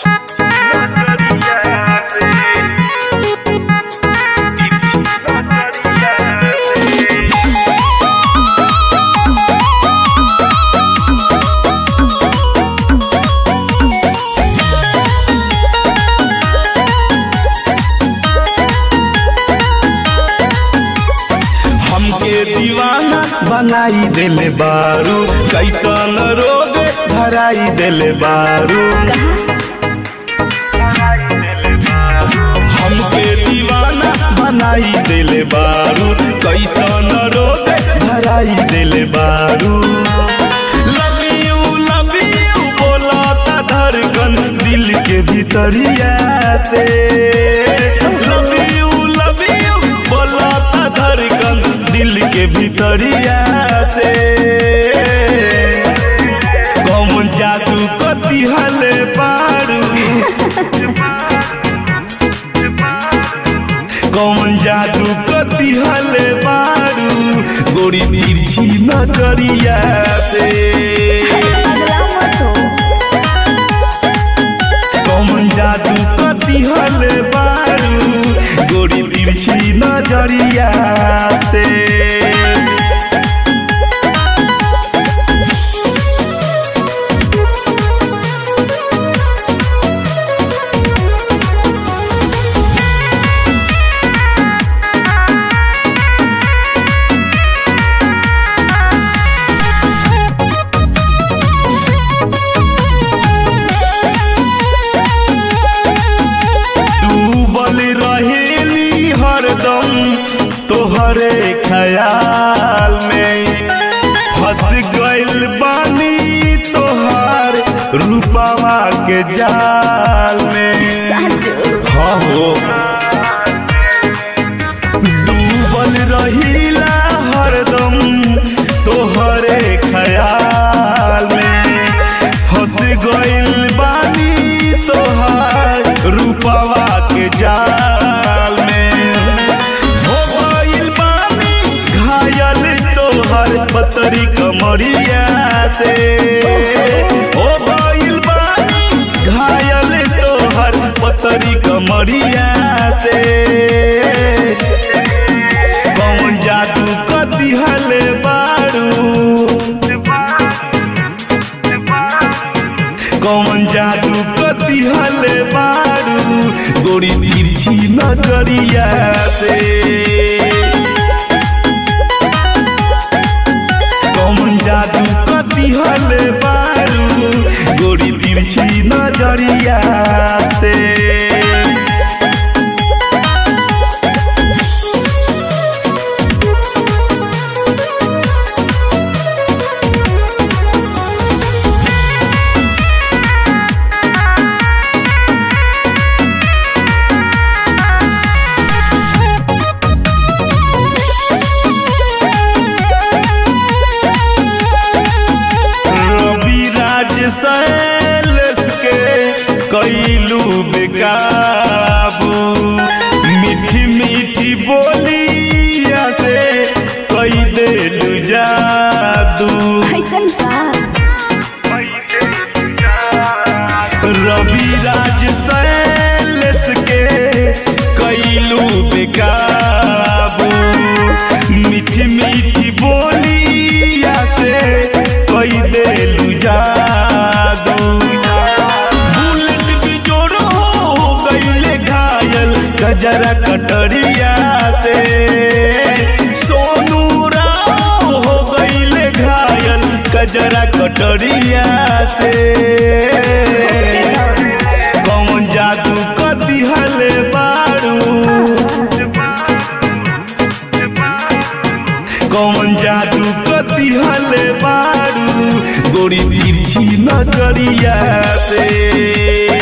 बनाई देले बारू कैसन रोग धराई देले बारू हमके दीवाना बनाई देले बारू कैसन रोग धराई देले बारू लव यू लव यू बोलता धड़कन दिल के भीतरिया से लव यू लव यू बोलता धड़कन दिल के भीतरिया से कौन जादू कति हले पारू कौन जादू कति हले पारू गोरी तिरछी नजरिया से अगला मत हो कौन जादू कति हले पारू गोरी तिरछी नजरिया से डूबल रहेली हरदम तोहरे ख्याल में फंस गइल बानी तोहार रूपावा के जाल में साजू हाँ हो डूबल रहीला हरदम तोहरे ख्याल में फंस गइल बानी तोहार रूपवा के जाल में हो गइल बानी घायल तोहर पतरी कमरिया से हो गइल बानी घायल तोहर पतरी कमरिया से कौन जादू कति हले बारू कौन जादू कति हले बारू गोरी तिरछी नजरिया से कौन जादू कति हले बारू गोरी तिरछी नजरिया से रवि राज सैलस के कैलू बेकाबू मीठी मीठी बोलिया से कई देलू जादू कैसन का रवि राज सैलस के कैलू बेकाबू मीठी मीठी बोलिया से कई देलू जादू बुलेट भी जोड़ो हो गईले घायल गजरा कटरिया से सोनू राव हो गईले घायल गजरा कटरिया से कौन जादू कति हले बारू कौन जादू कति हले बारू गोरी तिरछी नजरिया से